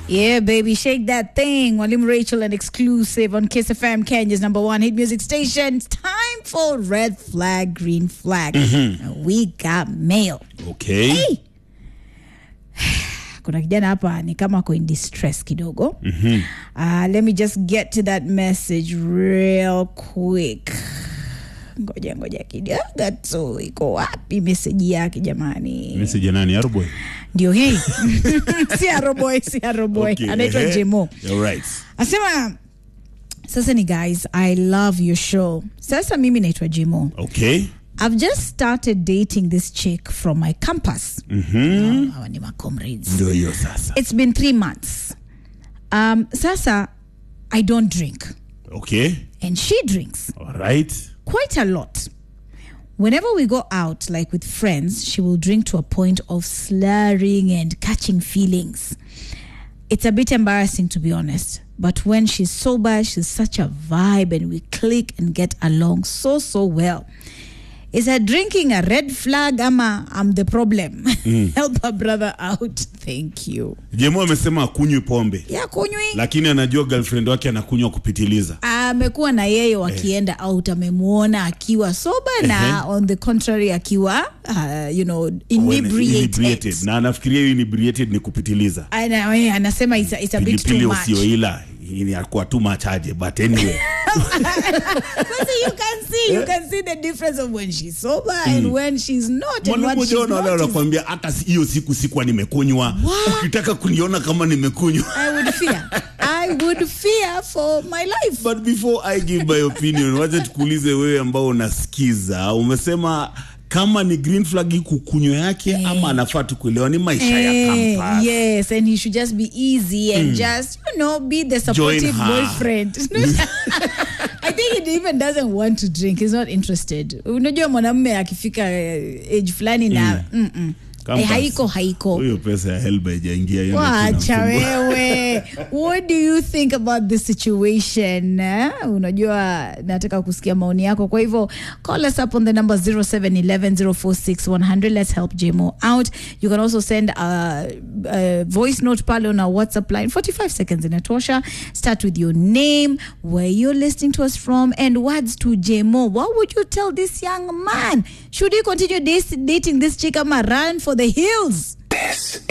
Yeah, baby, shake that thing. Walim Rachel and exclusive on Kiss FM, Kenya's number one hit music station. It's time for red flag, green flag. And We got mail. Okay. Hey! kuna kijana hapa ni kama ako in distress kidogo mm-hmm. uh, let me just get to that message real quick ngoja ngoja kidogo tu iko wapi meseji yake jamani Message ya nani? Aroboy. ndio hii si aroboy si aroboy Okay, anaitwa ehe. jemo You're right. asema sasa ni guys i love your show sasa mimi naitwa jemo Okay. i've just started dating this chick from my campus mm-hmm. hawa ni macomrades Ndio hiyo sasa. it's been three months um, sasa i don't drink Okay. and she drinks All right. quite a lot whenever we go out like with friends she will drink to a point of slurring and catching feelings it's a bit embarrassing to be honest but when she's sober she's such a vibe and we click and get along so so well is her drinking a red flag ama i'm the problem help her brother out thank you Jemo amesema akunywi pombe ya kunywi lakini anajua girlfriend wake anakunywa kupitiliza. amekuwa na yeye wakienda out amemwona akiwa soba na on the contrary akiwa uh, you know inebriated Inebriated. Na anafikiria hiyo inebriated ni kupitiliza. Ana- eh, anasema it's a, it's a bit too Pilipili much usioila inakuwa tu machaje but anyway. But you can see you can see the difference of when she's sober and when she's not and what Mwalimu she's Jona wale not is- wanakuambia hata si- hiyo siku sikuwa nimekunywa. Ukitaka kuniona kama nimekunywa. I would fear I would fear for my life But before I give my opinion, wacha tukuulize wewe ambao unasikiza, umesema kama ni green flag kukunywa yake ama anafaa tu kuelewa ni maisha ya Eh, campus. yes, and he should just be easy and just, you know, be the supportive her. boyfriend. I think he even doesn't want to drink. He's not interested. Unajua mwanamume akifika eh, age fulani na mm. mm Campus. Eh, haiko haiko. Hiyo pesa ya helba haijaingia hiyo ndio Wacha tunamsumbua. wewe. What do you think about this situation? Eh? Unajua nataka kusikia maoni yako. Kwa hivyo call us up on the number 0711046100. Let's help JMO out. You can also send a, a voice note pale on our WhatsApp line. 45 seconds inatosha. Start with your name, where you're listening to us from, and words to JMO. What would you tell this young man? Should he continue das- dating this chick ama run for the hills? This